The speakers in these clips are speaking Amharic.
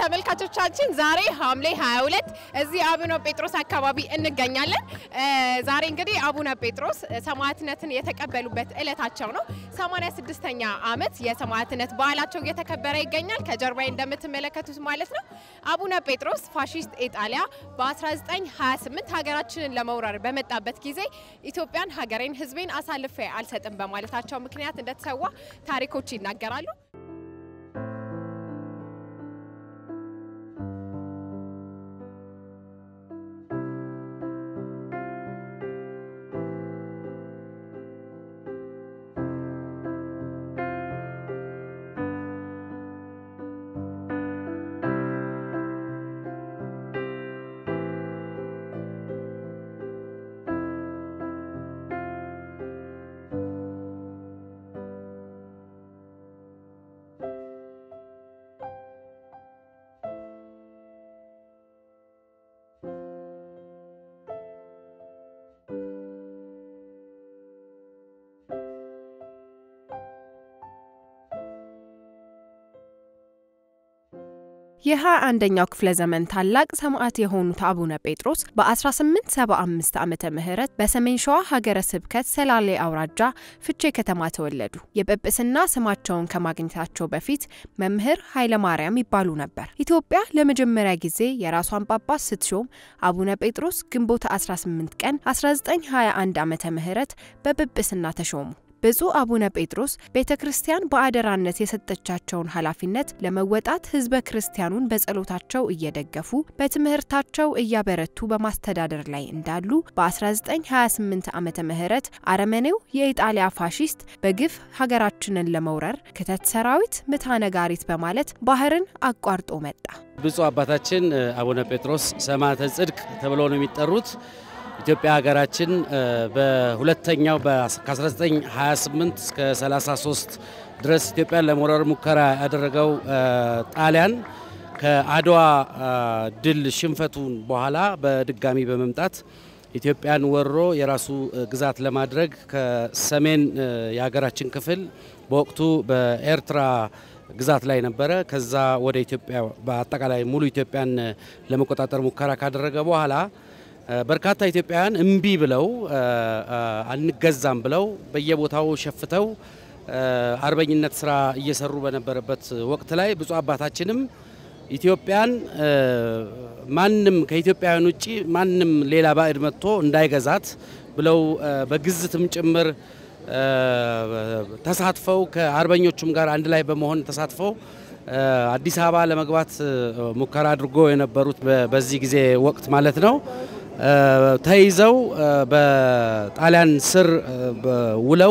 ተመልካቾቻችን ዛሬ ሐምሌ 22 እዚህ አቡነ ጴጥሮስ አካባቢ እንገኛለን። ዛሬ እንግዲህ አቡነ ጴጥሮስ ሰማዕትነትን የተቀበሉበት ዕለታቸው ነው። 86ኛ ዓመት የሰማዕትነት በዓላቸው እየተከበረ ይገኛል። ከጀርባዬ እንደምትመለከቱት ማለት ነው። አቡነ ጴጥሮስ ፋሺስት ኢጣሊያ በ1928 ሀገራችንን ለመውረር በመጣበት ጊዜ ኢትዮጵያን፣ ሀገሬን፣ ሕዝቤን አሳልፌ አልሰጥም በማለታቸው ምክንያት እንደተሰዋ ታሪኮች ይናገራሉ። የሃያ አንደኛው ክፍለ ዘመን ታላቅ ሰማዕት የሆኑት አቡነ ጴጥሮስ በ1875 ዓመተ ምህረት በሰሜን ሸዋ ሀገረ ስብከት ሰላሌ አውራጃ ፍቼ ከተማ ተወለዱ። የጵጵስና ስማቸውን ከማግኘታቸው በፊት መምህር ኃይለ ማርያም ይባሉ ነበር። ኢትዮጵያ ለመጀመሪያ ጊዜ የራሷን ጳጳስ ስትሾም አቡነ ጴጥሮስ ግንቦት 18 ቀን 1921 ዓመተ ምህረት በጵጵስና ተሾሙ። ብፁዕ አቡነ ጴጥሮስ ቤተ ክርስቲያን በአደራነት የሰጠቻቸውን ኃላፊነት ለመወጣት ሕዝበ ክርስቲያኑን በጸሎታቸው እየደገፉ በትምህርታቸው እያበረቱ በማስተዳደር ላይ እንዳሉ በ1928 ዓመተ ምህረት አረመኔው የኢጣሊያ ፋሺስት በግፍ ሀገራችንን ለመውረር ክተት ሰራዊት ምታ ነጋሪት በማለት ባህርን አቋርጦ መጣ። ብፁዕ አባታችን አቡነ ጴጥሮስ ሰማዕተ ጽድቅ ተብለው ነው የሚጠሩት። ኢትዮጵያ ሀገራችን በሁለተኛው ከ1928 እስከ 33 ድረስ ኢትዮጵያን ለመውረር ሙከራ ያደረገው ጣሊያን ከአድዋ ድል ሽንፈቱን በኋላ በድጋሚ በመምጣት ኢትዮጵያን ወሮ የራሱ ግዛት ለማድረግ ከሰሜን የሀገራችን ክፍል በወቅቱ በኤርትራ ግዛት ላይ ነበረ። ከዛ ወደ ኢትዮጵያ በአጠቃላይ ሙሉ ኢትዮጵያን ለመቆጣጠር ሙከራ ካደረገ በኋላ በርካታ ኢትዮጵያውያን እምቢ ብለው አንገዛም ብለው በየቦታው ሸፍተው አርበኝነት ስራ እየሰሩ በነበረበት ወቅት ላይ ብፁዕ አባታችንም ኢትዮጵያን ማንም ከኢትዮጵያውያን ውጭ ማንም ሌላ ባዕድ መጥቶ እንዳይገዛት ብለው በግዝትም ጭምር ተሳትፈው ከአርበኞቹም ጋር አንድ ላይ በመሆን ተሳትፈው አዲስ አበባ ለመግባት ሙከራ አድርጎ የነበሩት በዚህ ጊዜ ወቅት ማለት ነው። ተይዘው በጣሊያን ስር ውለው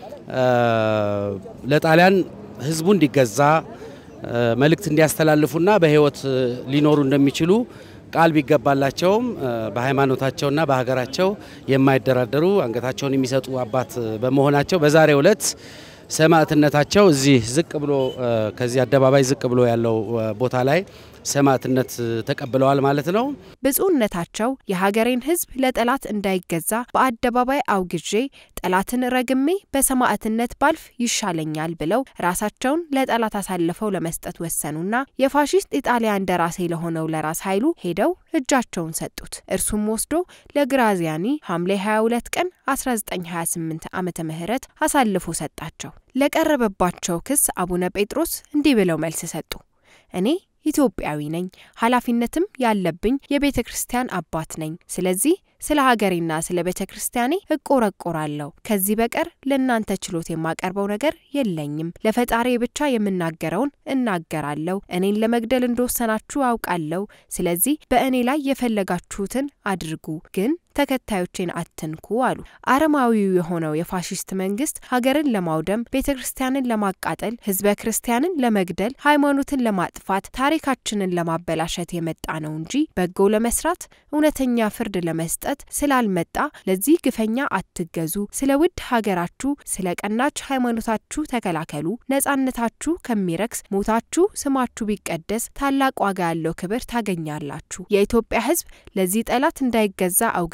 ለጣሊያን ሕዝቡ እንዲገዛ መልእክት እንዲያስተላልፉና በሕይወት ሊኖሩ እንደሚችሉ ቃል ቢገባላቸውም በሃይማኖታቸውና በሀገራቸው የማይደራደሩ አንገታቸውን የሚሰጡ አባት በመሆናቸው በዛሬው ዕለት ሰማዕትነታቸው እዚህ ዝቅ ብሎ ከዚህ አደባባይ ዝቅ ብሎ ያለው ቦታ ላይ ሰማዕትነት ተቀብለዋል ማለት ነው። ብፁዕነታቸው የሀገሬን ሕዝብ ለጠላት እንዳይገዛ በአደባባይ አውግዤ ጠላትን ረግሜ በሰማዕትነት ባልፍ ይሻለኛል ብለው ራሳቸውን ለጠላት አሳልፈው ለመስጠት ወሰኑና የፋሺስት ኢጣሊያ እንደራሴ ለሆነው ለራስ ኃይሉ ሄደው እጃቸውን ሰጡት። እርሱም ወስዶ ለግራዚያኒ ሐምሌ 22 ቀን 1928 ዓመተ ምህረት አሳልፎ ሰጣቸው። ለቀረበባቸው ክስ አቡነ ጴጥሮስ እንዲህ ብለው መልስ ሰጡ። እኔ ኢትዮጵያዊ ነኝ። ኃላፊነትም ያለብኝ የቤተ ክርስቲያን አባት ነኝ። ስለዚህ ስለ ሀገሬና ስለ ቤተ ክርስቲያኔ እቆረቆራለሁ። ከዚህ በቀር ለእናንተ ችሎት የማቀርበው ነገር የለኝም። ለፈጣሪ ብቻ የምናገረውን እናገራለሁ። እኔን ለመግደል እንደወሰናችሁ አውቃለሁ። ስለዚህ በእኔ ላይ የፈለጋችሁትን አድርጉ፣ ግን ተከታዮቼን አትንኩ አሉ። አረማዊው የሆነው የፋሺስት መንግስት ሀገርን ለማውደም፣ ቤተ ክርስቲያንን ለማቃጠል፣ ህዝበ ክርስቲያንን ለመግደል፣ ሃይማኖትን ለማጥፋት፣ ታሪካችንን ለማበላሸት የመጣ ነው እንጂ በጎ ለመስራት እውነተኛ ፍርድ ለመስጠት ስላልመጣ ለዚህ ግፈኛ አትገዙ። ስለ ውድ ሀገራችሁ፣ ስለ ቀናች ሃይማኖታችሁ ተከላከሉ። ነጻነታችሁ ከሚረክስ ሞታችሁ ስማችሁ ቢቀደስ ታላቅ ዋጋ ያለው ክብር ታገኛላችሁ። የኢትዮጵያ ህዝብ ለዚህ ጠላት እንዳይገዛ አውግ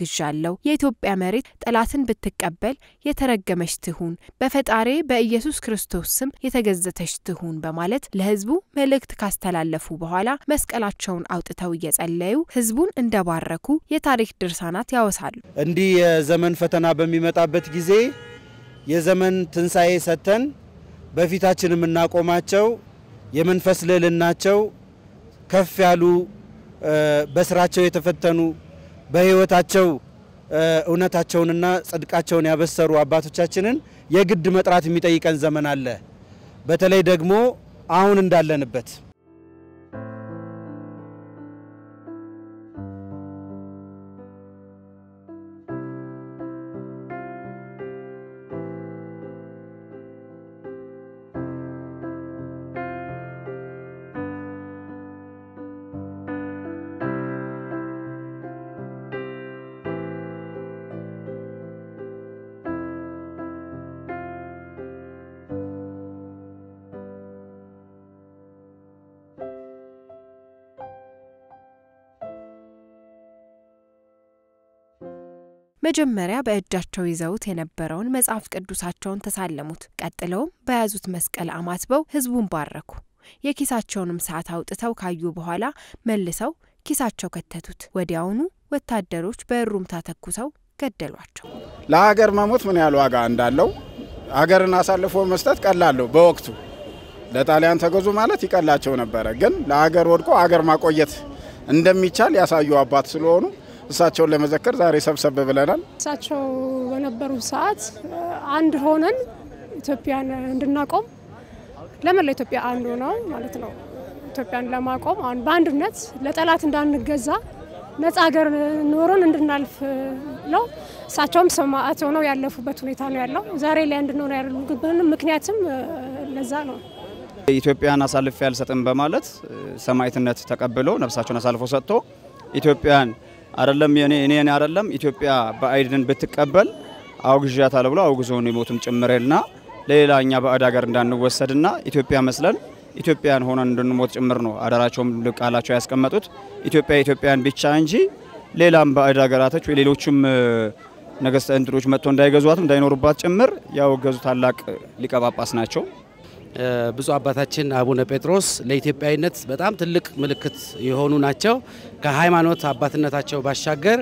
አውግዣለሁ። የኢትዮጵያ መሬት ጠላትን ብትቀበል የተረገመች ትሁን፣ በፈጣሬ በኢየሱስ ክርስቶስ ስም የተገዘተች ትሁን በማለት ለህዝቡ መልእክት ካስተላለፉ በኋላ መስቀላቸውን አውጥተው እየጸለዩ ህዝቡን እንደባረኩ የታሪክ ድርሳናት ያወሳሉ። እንዲህ የዘመን ፈተና በሚመጣበት ጊዜ የዘመን ትንሣኤ ሰጥተን በፊታችን የምናቆማቸው የመንፈስ ልዕልናቸው ከፍ ያሉ በስራቸው የተፈተኑ በህይወታቸው እውነታቸውንና ጽድቃቸውን ያበሰሩ አባቶቻችንን የግድ መጥራት የሚጠይቀን ዘመን አለ። በተለይ ደግሞ አሁን እንዳለንበት መጀመሪያ በእጃቸው ይዘውት የነበረውን መጽሐፍ ቅዱሳቸውን ተሳለሙት። ቀጥለውም በያዙት መስቀል አማትበው ህዝቡን ባረኩ። የኪሳቸውንም ሰዓት አውጥተው ካዩ በኋላ መልሰው ኪሳቸው ከተቱት። ወዲያውኑ ወታደሮች በእሩምታ ተኩሰው ገደሏቸው። ለሀገር መሞት ምን ያህል ዋጋ እንዳለው ሀገርን አሳልፎ መስጠት ቀላለሁ። በወቅቱ ለጣሊያን ተገዙ ማለት ይቀላቸው ነበረ። ግን ለሀገር ወድቆ ሀገር ማቆየት እንደሚቻል ያሳዩ አባት ስለሆኑ እሳቸውን ለመዘከር ዛሬ ሰብሰብ ብለናል። እሳቸው በነበሩ ሰዓት አንድ ሆነን ኢትዮጵያን እንድናቆም ለመላው ኢትዮጵያ አንዱ ነው ማለት ነው። ኢትዮጵያን ለማቆም አሁን በአንድነት ለጠላት እንዳንገዛ ነጻ ሀገር ኖሮን እንድናልፍ ነው። እሳቸውም ሰማዕት ሆነው ያለፉበት ሁኔታ ነው ያለው። ዛሬ ላይ እንድንሆን ያደርጉብን ምክንያትም ለዛ ነው። ኢትዮጵያን አሳልፌ አልሰጥም በማለት ሰማዕትነት ተቀብሎ ነፍሳቸውን አሳልፎ ሰጥቶ ኢትዮጵያን አይደለም የኔ እኔን አይደለም ኢትዮጵያ በአይድን ብትቀበል አውግዣታለሁ ብሎ አውግዞን የሞቱም ጭምርና ለሌላ እኛ ባዕድ ሀገር እንዳንወሰድና ኢትዮጵያ መስለን ኢትዮጵያን ሆነን እንድንሞት ጭምር ነው አደራቸውም ቃላቸው ያስቀመጡት። ኢትዮጵያ ኢትዮጵያን ብቻ እንጂ ሌላም ባዕድ ሀገራቶች ወይ ሌሎችም ነገስተ እንትኖች መጥቶ እንዳይገዟትም እንዳይኖሩባት ጭምር ያወገዙ ታላቅ ሊቀ ጳጳስ ናቸው። ብፁዕ አባታችን አቡነ ጴጥሮስ ለኢትዮጵያዊነት በጣም ትልቅ ምልክት የሆኑ ናቸው። ከሃይማኖት አባትነታቸው ባሻገር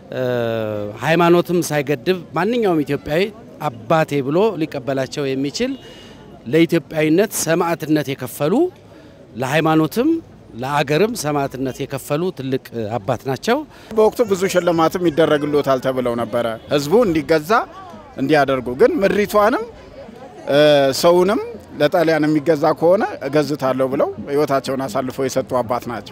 ሃይማኖትም ሳይገድብ ማንኛውም ኢትዮጵያዊ አባቴ ብሎ ሊቀበላቸው የሚችል ለኢትዮጵያዊነት ሰማዕትነት የከፈሉ ለሃይማኖትም ለአገርም ሰማዕትነት የከፈሉ ትልቅ አባት ናቸው። በወቅቱ ብዙ ሽልማትም ይደረግሎታል ተብለው ነበረ ህዝቡ እንዲገዛ እንዲያደርጉ። ግን ምድሪቷንም ሰውንም ለጣሊያን የሚገዛ ከሆነ እገዝታለሁ ብለው ህይወታቸውን አሳልፈው የሰጡ አባት ናቸው።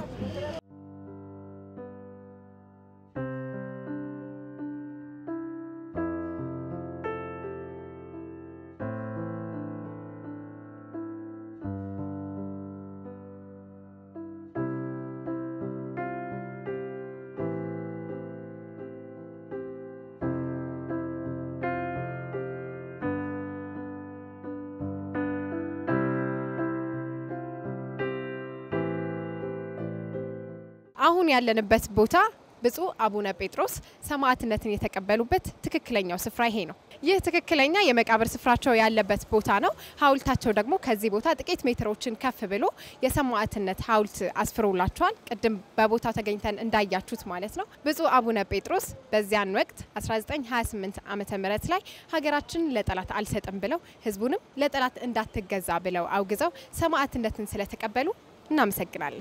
አሁን ያለንበት ቦታ ብፁዕ አቡነ ጴጥሮስ ሰማዕትነትን የተቀበሉበት ትክክለኛው ስፍራ ይሄ ነው። ይህ ትክክለኛ የመቃብር ስፍራቸው ያለበት ቦታ ነው። ሐውልታቸው ደግሞ ከዚህ ቦታ ጥቂት ሜትሮችን ከፍ ብሎ የሰማዕትነት ሐውልት አስፍሮላቸዋል። ቅድም በቦታው ተገኝተን እንዳያችሁት ማለት ነው። ብፁዕ አቡነ ጴጥሮስ በዚያን ወቅት 1928 ዓመተ ምህረት ላይ ሀገራችንን ለጠላት አልሰጥም ብለው ህዝቡንም ለጠላት እንዳትገዛ ብለው አውግዘው ሰማዕትነትን ስለተቀበሉ እናመሰግናለን።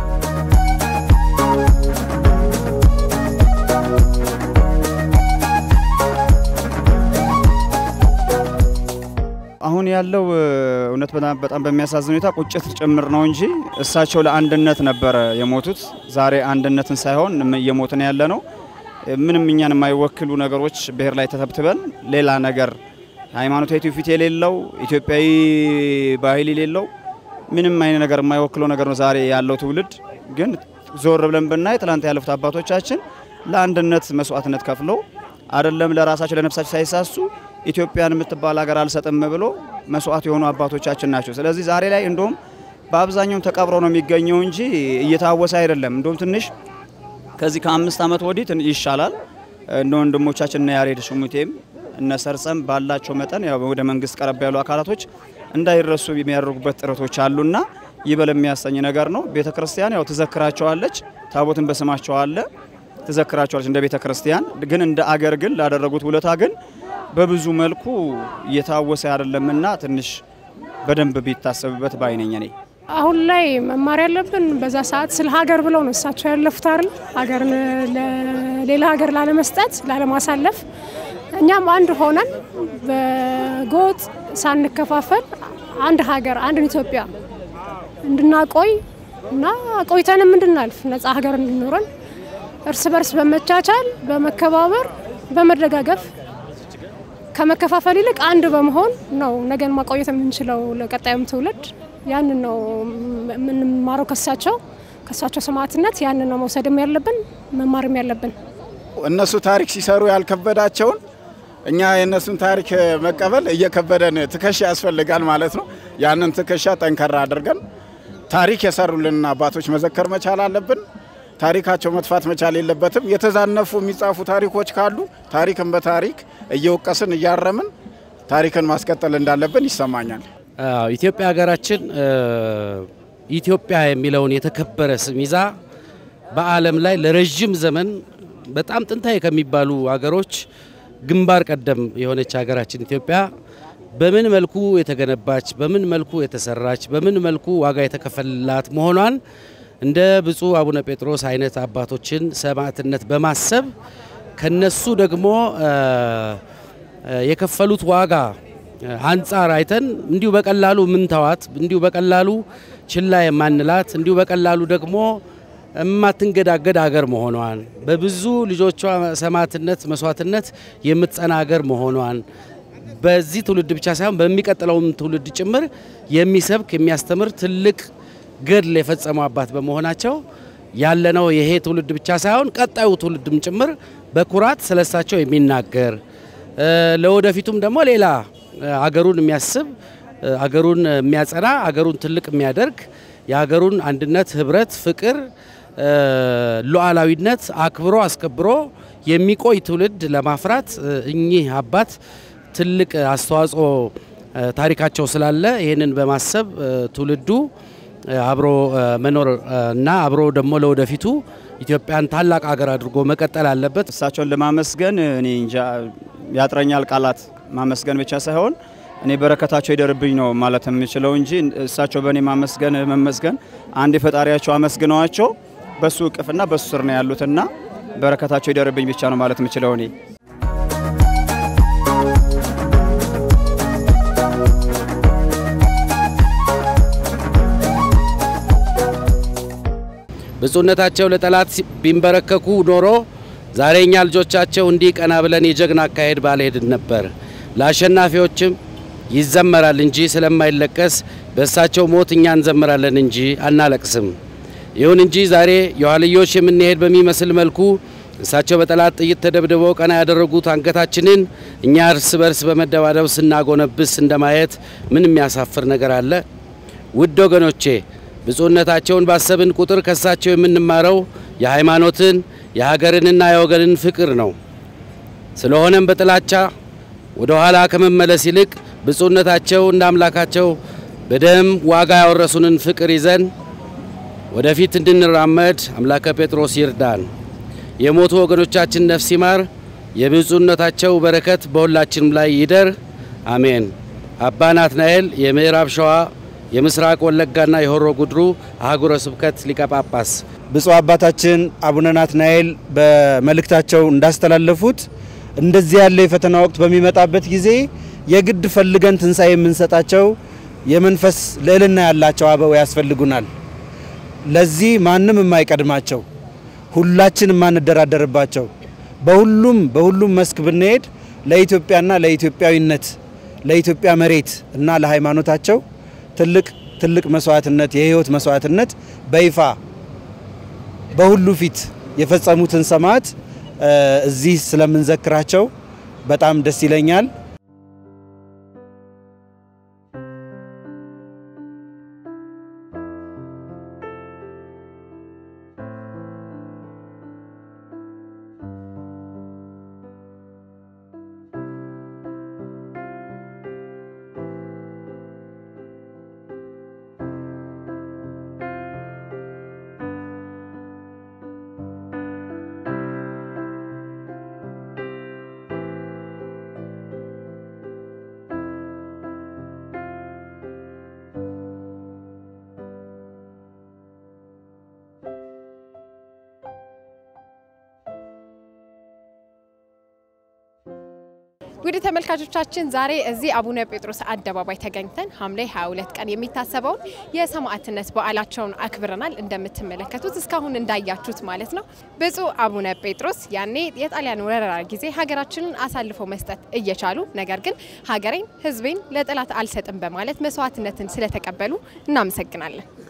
አሁን ያለው እውነት በጣም በሚያሳዝን ሁኔታ ቁጭት ጭምር ነው እንጂ እሳቸው ለአንድነት ነበረ የሞቱት። ዛሬ አንድነትን ሳይሆን እየሞትን ያለ ነው። ምንም እኛን የማይወክሉ ነገሮች ብሔር ላይ ተተብትበን ሌላ ነገር ሃይማኖታዊ ትውፊት የሌለው ኢትዮጵያዊ ባህል የሌለው ምንም አይነት ነገር የማይወክለው ነገር ነው ዛሬ ያለው ትውልድ። ግን ዞር ብለን ብናይ ትላንት ያለፉት አባቶቻችን ለአንድነት መስዋዕትነት ከፍለው አይደለም ለራሳቸው ለነፍሳቸው ሳይሳሱ ኢትዮጵያን የምትባል ሀገር አልሰጥም ብሎ መስዋዕት የሆኑ አባቶቻችን ናቸው። ስለዚህ ዛሬ ላይ እንደውም በአብዛኛው ተቀብሮ ነው የሚገኘው እንጂ እየታወሰ አይደለም። እንደውም ትንሽ ከዚህ ከአምስት ዓመት ወዲህ ይሻላል። እነ ወንድሞቻችን እነ ያሬድ ሽሙቴም እነ ሰርጸም ባላቸው መጠን ያው ወደ መንግስት ቀረብ ያሉ አካላቶች እንዳይረሱ የሚያደርጉበት ጥረቶች አሉና ይበል የሚያሰኝ ነገር ነው። ቤተ ክርስቲያን ያው ትዘክራቸዋለች፣ ታቦትን በስማቸው አለ ትዘክራቸዋለች እንደ ቤተ ክርስቲያን። ግን እንደ አገር ግን ላደረጉት ውለታ ግን በብዙ መልኩ እየታወሰ አይደለምና ትንሽ በደንብ ቢታሰብበት ባይነኝ እኔ። አሁን ላይ መማር ያለብን በዛ ሰዓት ስለ ሀገር ብለው ነው እሳቸው ያለፉት አይደል? ሀገርን ለሌላ ሀገር ላለመስጠት ላለማሳለፍ፣ እኛም አንድ ሆነን በጎጥ ሳንከፋፈል አንድ ሀገር አንድን ኢትዮጵያ እንድናቆይ እና ቆይተንም እንድናልፍ ነጻ ሀገር እንዲኖረን እርስ በርስ በመቻቻል በመከባበር በመደጋገፍ ከመከፋፈል ይልቅ አንድ በመሆን ነው ነገን ማቆየት የምንችለው ለቀጣዩም ትውልድ። ያንን ነው የምንማረው ከሳቸው ከሳቸው ሰማዕትነት ያንን ነው መውሰድም ያለብን መማርም ያለብን። እነሱ ታሪክ ሲሰሩ ያልከበዳቸውን እኛ የእነሱን ታሪክ መቀበል እየከበደን ትከሻ ያስፈልጋል ማለት ነው። ያንን ትከሻ ጠንከራ አድርገን ታሪክ የሰሩልንን አባቶች መዘከር መቻል አለብን። ታሪካቸው መጥፋት መቻል የለበትም። የተዛነፉ የሚጻፉ ታሪኮች ካሉ ታሪክን በታሪክ እየወቀስን እያረምን ታሪክን ማስቀጠል እንዳለብን ይሰማኛል። አዎ ኢትዮጵያ ሀገራችን ኢትዮጵያ የሚለውን የተከበረ ስም ይዛ በዓለም ላይ ለረዥም ዘመን በጣም ጥንታዊ ከሚባሉ ሀገሮች ግንባር ቀደም የሆነች ሀገራችን ኢትዮጵያ በምን መልኩ የተገነባች፣ በምን መልኩ የተሰራች፣ በምን መልኩ ዋጋ የተከፈላት መሆኗን እንደ ብፁዕ አቡነ ጴጥሮስ አይነት አባቶችን ሰማዕትነት በማሰብ ከነሱ ደግሞ የከፈሉት ዋጋ አንጻር አይተን እንዲሁ በቀላሉ ምንተዋት እንዲሁ በቀላሉ ችላ የማንላት እንዲሁ በቀላሉ ደግሞ የማትንገዳገድ አገር መሆኗን በብዙ ልጆቿ ሰማዕትነት መስዋዕትነት የምትጸና አገር መሆኗን በዚህ ትውልድ ብቻ ሳይሆን በሚቀጥለውም ትውልድ ጭምር የሚሰብክ የሚያስተምር ትልቅ ገድል የፈጸሙ አባት በመሆናቸው ያለነው ይሄ ትውልድ ብቻ ሳይሆን ቀጣዩ ትውልድም ጭምር በኩራት ስለሳቸው የሚናገር ለወደፊቱም ደግሞ ሌላ አገሩን የሚያስብ አገሩን የሚያጸና አገሩን ትልቅ የሚያደርግ የሀገሩን አንድነት፣ ህብረት፣ ፍቅር፣ ሉዓላዊነት አክብሮ አስከብሮ የሚቆይ ትውልድ ለማፍራት እኚህ አባት ትልቅ አስተዋጽኦ ታሪካቸው ስላለ ይህንን በማሰብ ትውልዱ አብሮ መኖር እና አብሮ ደግሞ ለወደፊቱ ኢትዮጵያን ታላቅ ሀገር አድርጎ መቀጠል አለበት። እሳቸውን ለማመስገን እኔ እንጃ ያጥረኛል ቃላት ማመስገን ብቻ ሳይሆን እኔ በረከታቸው ይደርብኝ ነው ማለት የምችለው እንጂ እሳቸው በእኔ ማመስገን መመስገን አንድ የፈጣሪያቸው አመስግነዋቸው በሱ እቅፍና በሱ ስር ነው ያሉትና በረከታቸው ይደርብኝ ብቻ ነው ማለት የምችለው እኔ። ብፁዕነታቸው ለጠላት ቢንበረከኩ ኖሮ ዛሬ እኛ ልጆቻቸው እንዲህ ቀና ብለን የጀግና አካሄድ ባልሄድን ነበር። ለአሸናፊዎችም ይዘመራል እንጂ ስለማይለቀስ በእሳቸው ሞት እኛ እንዘምራለን እንጂ አናለቅስም። ይሁን እንጂ ዛሬ የኋልዮሽ የምንሄድ በሚመስል መልኩ እሳቸው በጠላት ጥይት ተደብድበው ቀና ያደረጉት አንገታችንን እኛ እርስ በርስ በመደባደብ ስናጎነብስ እንደማየት ምን የሚያሳፍር ነገር አለ? ውድ ወገኖቼ ብፁዕነታቸውን ባሰብን ቁጥር ከሳቸው የምንማረው የሃይማኖትን የሀገርንና የወገንን ፍቅር ነው። ስለሆነም በጥላቻ ወደ ኋላ ከመመለስ ይልቅ ብፁዕነታቸው እንደ አምላካቸው በደም ዋጋ ያወረሱንን ፍቅር ይዘን ወደፊት እንድንራመድ አምላከ ጴጥሮስ ይርዳን። የሞቱ ወገኖቻችን ነፍስ ይማር። የብፁዕነታቸው በረከት በሁላችንም ላይ ይደር፣ አሜን። አባ ናትናኤል የምዕራብ ሸዋ የምስራቅ ወለጋና የሆሮ ጉድሩ አህጉረ ስብከት ሊቀ ጳጳስ ብፁዕ አባታችን አቡነ ናትናኤል በመልእክታቸው እንዳስተላለፉት እንደዚህ ያለ የፈተና ወቅት በሚመጣበት ጊዜ የግድ ፈልገን ትንሣኤ የምንሰጣቸው የመንፈስ ልዕልና ያላቸው አበው ያስፈልጉናል። ለዚህ ማንም የማይቀድማቸው ሁላችን የማንደራደርባቸው በሁሉም በሁሉም መስክ ብንሄድ ለኢትዮጵያና ለኢትዮጵያዊነት ለኢትዮጵያ መሬት እና ለሃይማኖታቸው ትልቅ ትልቅ መስዋዕትነት የህይወት መስዋዕትነት በይፋ በሁሉ ፊት የፈጸሙትን ሰማዕት እዚህ ስለምንዘክራቸው በጣም ደስ ይለኛል። ውድ ተመልካቾቻችን ዛሬ እዚህ አቡነ ጴጥሮስ አደባባይ ተገኝተን ሐምሌ 22 ቀን የሚታሰበውን የሰማዕትነት በዓላቸውን አክብረናል። እንደምትመለከቱት እስካሁን እንዳያችሁት ማለት ነው። ብፁዕ አቡነ ጴጥሮስ ያኔ የጣሊያን ወረራ ጊዜ ሀገራችንን አሳልፈው መስጠት እየቻሉ ነገር ግን ሀገሬን፣ ሕዝቤን ለጠላት አልሰጥም በማለት መስዋዕትነትን ስለተቀበሉ እናመሰግናለን።